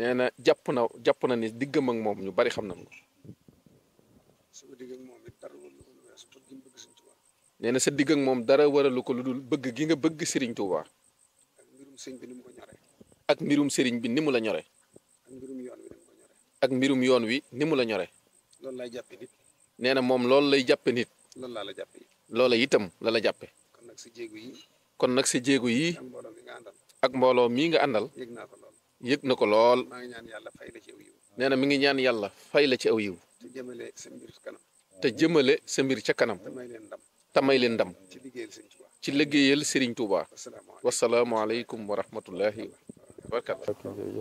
nee na jàpp na jàpp na ni diggam ak moom ñu bari xam nañ ko sama digg ak moom it dara wala lu ko weesu bëgg gi mu bëgg Sëñ Tuubaa nee na sa digg ak moom dara waralu ko lu dul bëgg gi nga bëgg Serigne Touba ak mbirum sëñ bi ni mu ko ñore ak mbirum Serigne bi ni mu la ñore ak mbirum yoon wi ni mu ko ñore ak mbirum yoon wi ni mu la ñore loolu laay jàppe nit nee na moom loolu lay jàppe nit loolu laa la jàppe it loola itam la la jàppe kon nag sa jéegu yi kon nag sa jéego yi ak mbooloo mi nga àndal ak mbooloo mii nga àndal yëg naa ko lool yëg na ko lool maa ngi ñaan yàlla fay la ci aw yiw nee na mi ngi ñaan yàlla fay la ci aw yiw te jëmale sa mbir kanam te jëmale sa mbir ca kanam te may leen ndam te may leen ndam ci liggéeyal Sëñ Tuubaa ci liggéeyal Serigne Touba wasalaamaaleykum wasalaamualeykum wa rahmatullahi wa barakatu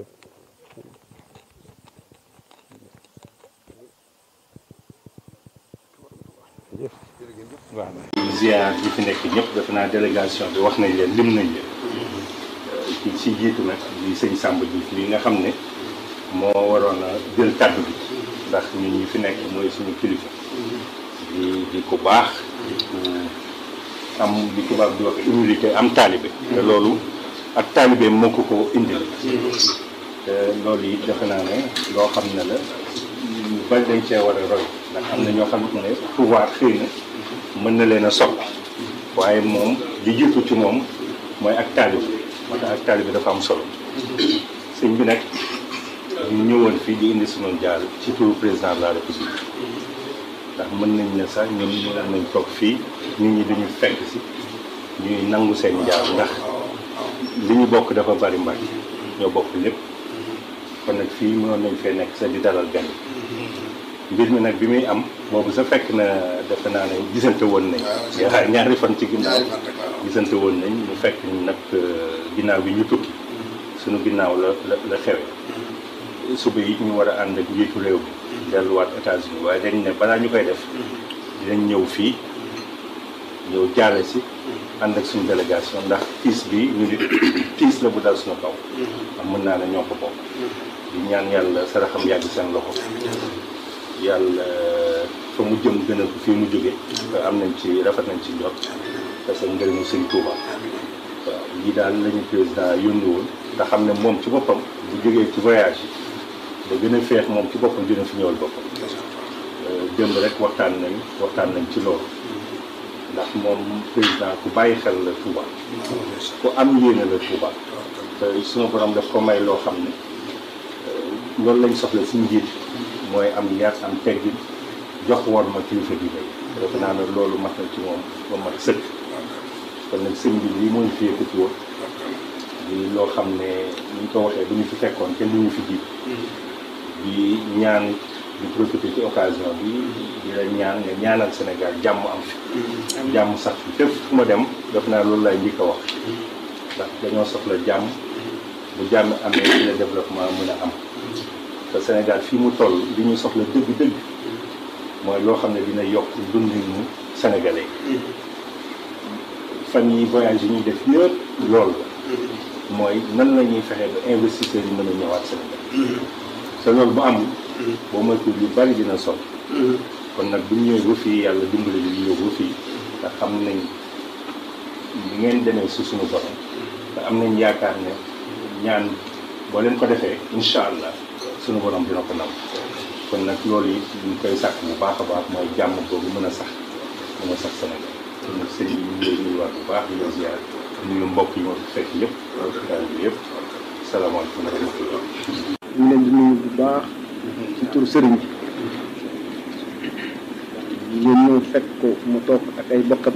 waaw ziar yi fi nekk ñëpp defe naa délégation bi wax nañ leen lim nañ leen ci ci jiitu nag di sëñ Samba Diouf li nga xam ne moo waroon a jël kàddu bi ndax ñun ñi fi nekk mooy suñu kilifa di di ku baax di ku am li tubaab di wax humilité am taalibe te loolu ak taalibe moo ko ko indil te loolu yi defe naa ne loo xam ne la ñu bari dañ cee war a roy ndax am na ñoo xam ne pouvoir xëy na mën na leen a soppi waaye moom li jiitu ci moom mooy ak taalibe moo tax ak taalibe dafa am solo sëñ bi nag ñu ñëwoon fii di indi sunu jaal ci turu président de la république ndax mën nañ ne sax ñun ñu nañ toog fii nit ñi duñu fekk si ñuy nangu seen jaal ndax li ñu bokk dafa bari mbàcc ñoo bokk lépp kon nag fii mënoon nañ fee nekk sax di dalal gan mbir mi nag bi muy am boobu sa fekk na defe naa ne gisante woon nañ yaa ñaari fan ci ginnaaw gisante woon nañ mu fekk nag ginnaaw bi ñu tukki suñu ginnaaw la la la xewe suba yi ñu war a ànd ak njiitu réew bi delluwaat États-Unis waaye dañ ne balaa ñu koy def dinañ ñëw fii ñëw jaale si ànd ak suñu délégation ndax tiis bi ñu nit tiis la bu dal suñu kaw am mën naa ne ñoo ko bokk di ñaan yàlla saraxam yàgg seen loxo yàlla fa mu jëm gën a fii mu jóge te am nañ ci rafet nañ ci njot parce que ngërëmu sëñ Touba waaw lii daal lañu président yónni woon te xam ne moom ci boppam bu jógee ci voyage yi da gën a feex moom ci boppam dina fi ñëwal boppam démb rek waxtaan nañ waxtaan nañ ci loolu ndax moom président ku bàyyi xel la Touba ku am yéene la Touba te sunu borom daf ko may loo xam ne loolu lañ soxla suñu njiit mooy am yar am teggin jox war ma kilifa gi lay defe naa ne loolu mat na ci moom ba mat sëkk kon nag sëñ bi lii moo ñu fi yëkkati woon di loo xam ne ni ñu ko waxee bu ñu fi fekkoon kenn du ñu fi jiit di ñaan di profité ci occasion bi di la ñaan nga ñaanal Sénégal jàmm am fi jàmm sax fi fépp fu ma dem def naa loolu lay njëkk a wax ndax dañoo soxla jàmm bu jàmm amee ci la développement mën a am te Sénégal fii mu toll li ñu soxla dëgg-dëgg mooy loo xam ne dina yokk dundinu sénégalais fan yi voyage yi ñuy def yëpp loolu la mooy nan la ñuy fexe ba investisseurs yi mën a ñëwaat Sénégal te loolu bu amul boo moytuwul yu bari dina sol kon nag bu ñu ñëwee ba fii yàlla dimbali ñu ñëw ba fii te xam nañ li ngeen demee si suñu borom te am nañ yaakaar ne ñaan boo leen ko defee incha allah suñu borom dina ko nam kon nag loolu it ñu koy sàkk bu baax a baax mooy jàmm boobu mën a sax mën a sax Sénégal kon nag sëñ bi ñu ngi lay nuyuwaat bu baax di la ziar nuyu mbokk yi ma fi fekk yëpp daal bi yëpp salaamaaleykum wa rahmatullah ñu leen di nuyu bu baax ci tur sëriñ bi ngeen ñëw fekk ko mu toog ak ay bokkam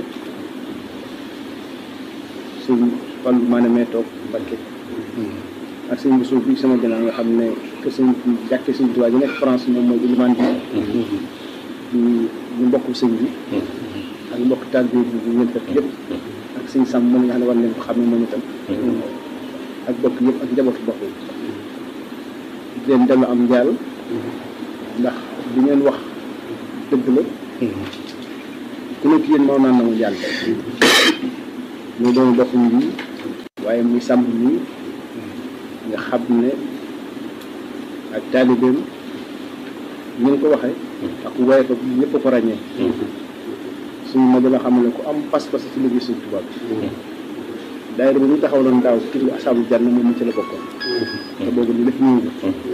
sëñ Fallu maanaam mee toog Mbakke ak sëñ bu suuf bi sama gannaaw nga xam ne que sëñ jàkke sëñ Tuubaa ji nekk France moom mooy ilimaan bi di ñu mbokk sëñ bi ak mbokk taal bi bi ngeen fekk yëpp ak sëñ Sam moom nga xam ne war leen ko xam ne moom itam ak bokk yëpp ak njabootu bokk yi di leen dellu am njaal ndax li ngeen wax dëgg la ku nekk yéen moo naan na mu jàll ñu doon bokk bi waaye muy sàmm nii nga xam ne ak taalibeem ñu ngi ko waxee ak waaye ko ñëpp ko ràññee suñu ma dama xam ne ku am pas-pas ci liggéey suñu tubaab bi daayira bi ñu taxawaloon daaw ci turu asaabu jànn moom ci la bokkoon te boobu li lépp ñëw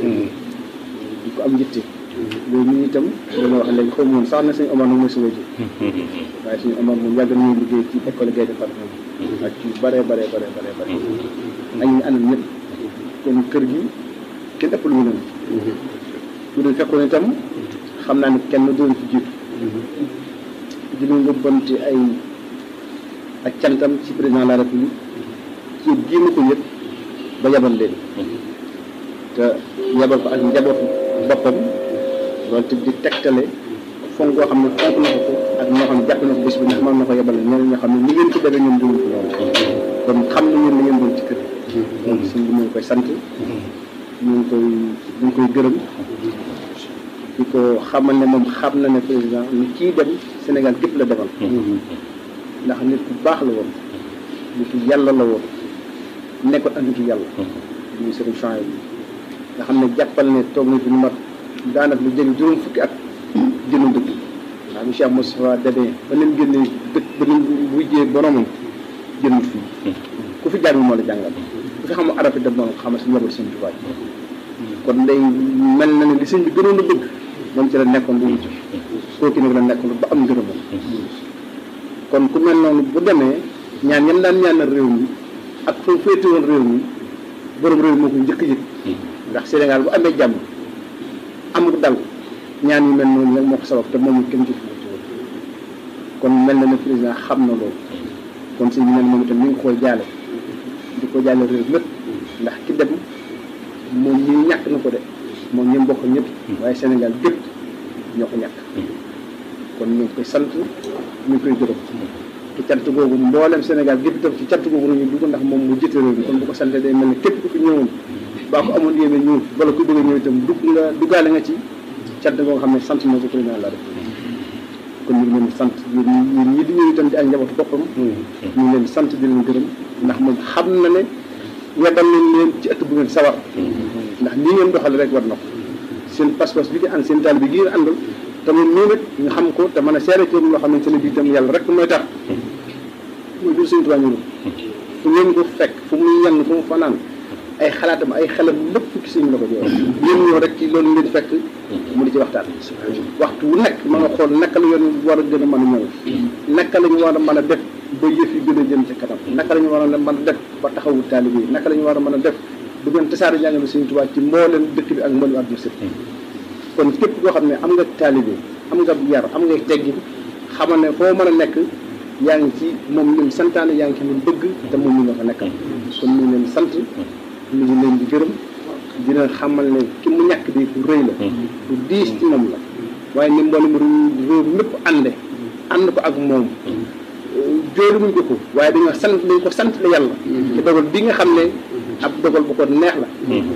di ko am njëtte loolu ñu itam dana wax léegi xaw ma woon sax na sëñ Omar nag mooy sa wajur waaye suñu Omar moom yàgg nañu liggéey ci école Gaye département ak ci bare bare bare bare bare ak ñu àndal ñëpp kon kër gi kenn ëpp lu mu leen bu dul fekkoon itam xam naa ne kenn doon ci jiitu dina nga bonte ay ak cantam ci président de la république ci génn ko yëpp ba yabal leen te yabal ko ak njabootu boppam loolu te di tegtale fonk koo xam ne fonk na ko ak ñoo xam ne jàpp na ko bés bi ndax mën na ko yabal ñeneen ñoo xam ne ni ngeen ko defee ñoom duñu ko loolu kon xam na ngeen li ngeen doon ci kër moom suñ bi mu ngi koy sant ñu ngi koy ñu ngi koy gërëm di ko xamal ne moom xam na ne président ni kii dem Sénégal gépp la demal ndax nit ku baax la woon nitu yàlla la woon nekkoon ak nitu yàlla muy sëriñ Chouaïb bi nga xam ne jàppal ne toog na fi lu mat daanaka lu jege juróom fukki at jënu dëkk ndax bi Cheikh Moustapha demee ba leen génnee dëkk ba leen wujjee boromam jënut fii ku fi jàng moo la jàngal ku fi xamul arab dem noonu xamal si njaboot sëñ Tuubaa kon ndey mel na ne li sëñ bi gënoon a bëgg moom ci la nekkoon bu mujj kooku nag la nekkoon ba am ngërëmam kon ku mel noonu bu demee ñaan ñam daan ñaanal réew mi ak fa féete woon réew mi borom réew moo ko njëkk yëg ndax Sénégal bu amee jàmm amul dal ñaan yu mel noonu nag moo ko sabab te moom kenn ci kon mel na ne président xam na loolu kon sëñ bi ne moom itam mi ngi koy jaale di ko jaale réew mépp ndax ki dem moom ñi ñàkk na ko de moom ñi mbokk ñëpp waaye Sénégal gépp ñoo ko ñàkk kon ñu ngi koy sant ñu ngi koy gërëm te cant googu mboolem Sénégal gépp itam ci cant googu nañu dugg ndax moom mu jëte réew mi kon bu ko sante day mel ne képp ku fi ñëwoon baa ko amoon yéene ñëw wala ku bëgg a ñëw itam dugg nga duggaale nga ci cant goo nga xam ne sant na ko président la def kon ñu ngi leen di sant yéen ñi di ñëw itam di ak njabootu boppam ñu ngi leen di sant di leen gërëm ndax moom xam na ne weddal nañ leen ci ëtt bu ngeen sawar ndax nii ngeen doxale rek war na ko seen pas-pas bi nga ànd seen taal bi gi ngeen àndal te moom nii nag ñu xam ko te mën a seere ci loo xamante ne bii itam yàlla rek mooy tax mooy jur suñu tubaab ñu fu ngeen ko fekk fu muy yenn fu mu fanaan ay xalaatam ay xelam lépp ci suñu la ko jox yéen ñëw rek ci loolu ngeen fekk mu di ci waxtaan waxtu wu nekk ma nga xool naka la yoon war a gën a mën a ñëw naka la ñu war a mën a def ba yëf yi gën a jëm ci kanam naka la ñu war a mën a def ba taxawu taalibe yi naka la ñu war a mën a def bu ngeen tasaare njàngale Sëriñ Tuubaa ci mbooleem dëkk bi ak mbooleem àdduna sëpp kon képp koo xam ne am nga taalibe am nga yar am nga teggin xamal ne foo mën a nekk yaa ngi ci moom lim santaane yaa ngi ci lim bëgg te moom ñu nga fa nekkal kon ñu ngi leen sant ñu ngi leen di gërëm di leen xamal ne ki mu ñàkk di ku rëy la ku diis ci moom la waaye ni mboolem réew mépp ànde ànd ko ak moom jóoru muñ ko ko waaye dañoo sant dañ ko sant la yàlla ci dogal bi nga xam ne ab dogal bu ko neex la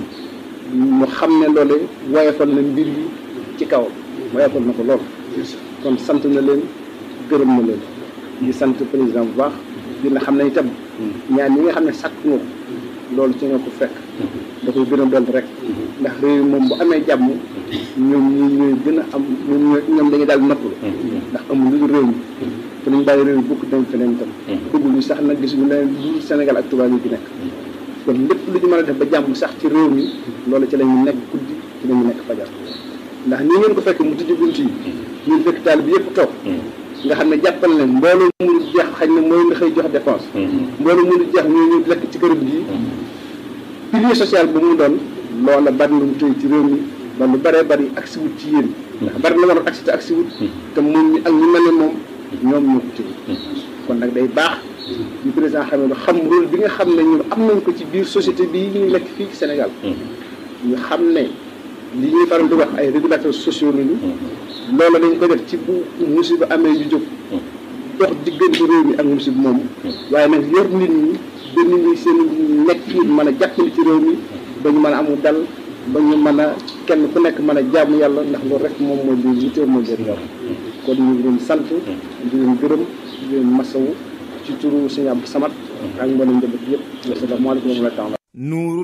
mu xam ne loole woyofal na mbir yi ci kawam woyofal na ko lool kon sant na leen gërëm na leen di sant président bu baax dina xam ne itam ñaan yi nga xam ne sàkk nga ko loolu ci nga ko fekk da koy gën a doon rek ndax réew moom bu amee jàmm ñoom ñi ñooy gën a am ñoom ñoom dañuy daal noppalu ndax amul lu dul réew mi te ñu bàyyi réew mi bukk dem feneen itam bëgguñu sax nag gisuñu leneen lu Sénégal ak tubaab yi fi nekk kon lépp lu ñu mën a def ba jàmm sax ci réew mi loolu ci la ñu nekk guddi ci la ñu nekk fajar ndax nii ngeen ko fekk mu tijji bunt yi ñu fekk taal bi yëpp toog nga xam ne jàppal ne mbooloo mënu jeex xañ ne mooy nga xëy jox dépense mbooloo mënu jeex ñoo ñu lekk ci kërëb gi pilier social bu mu doon loola bari na mu tëy ci réew mi ba lu bëree bëri agsi wut ci yéen ndax bari na waroon agsi te agsi wut te moom ñi ak ñu mel ne moom ñoom ñoo ko tëy kon nag day baax ñu président xam ne xam rôle bi nga xam ne ñun am nañ ko ci biir société bii ñuy lekk fii ci Sénégal ñu xam ne li ñuy faral di wax ay régulateurs sociaux lañu loolu dañ ko def ci bu musiba amee yu jóg dox diggante réew mi ak musiba moom waaye nag yor nit ñi ba nit ñi seen nekk nit mën a jàppale ci réew mi ba ñu mën a amul dal ba ñu mën a kenn ku nekk mën a jaamu yàlla ndax loolu rek moom mooy li yitteel mooy leen yor kon ñu ngi leen sant di leen gërëm di leen masawu ci turu Sëñ Abdou Samad ak mboolem njaboot yëpp asalaamaaleykum wa rahmatulah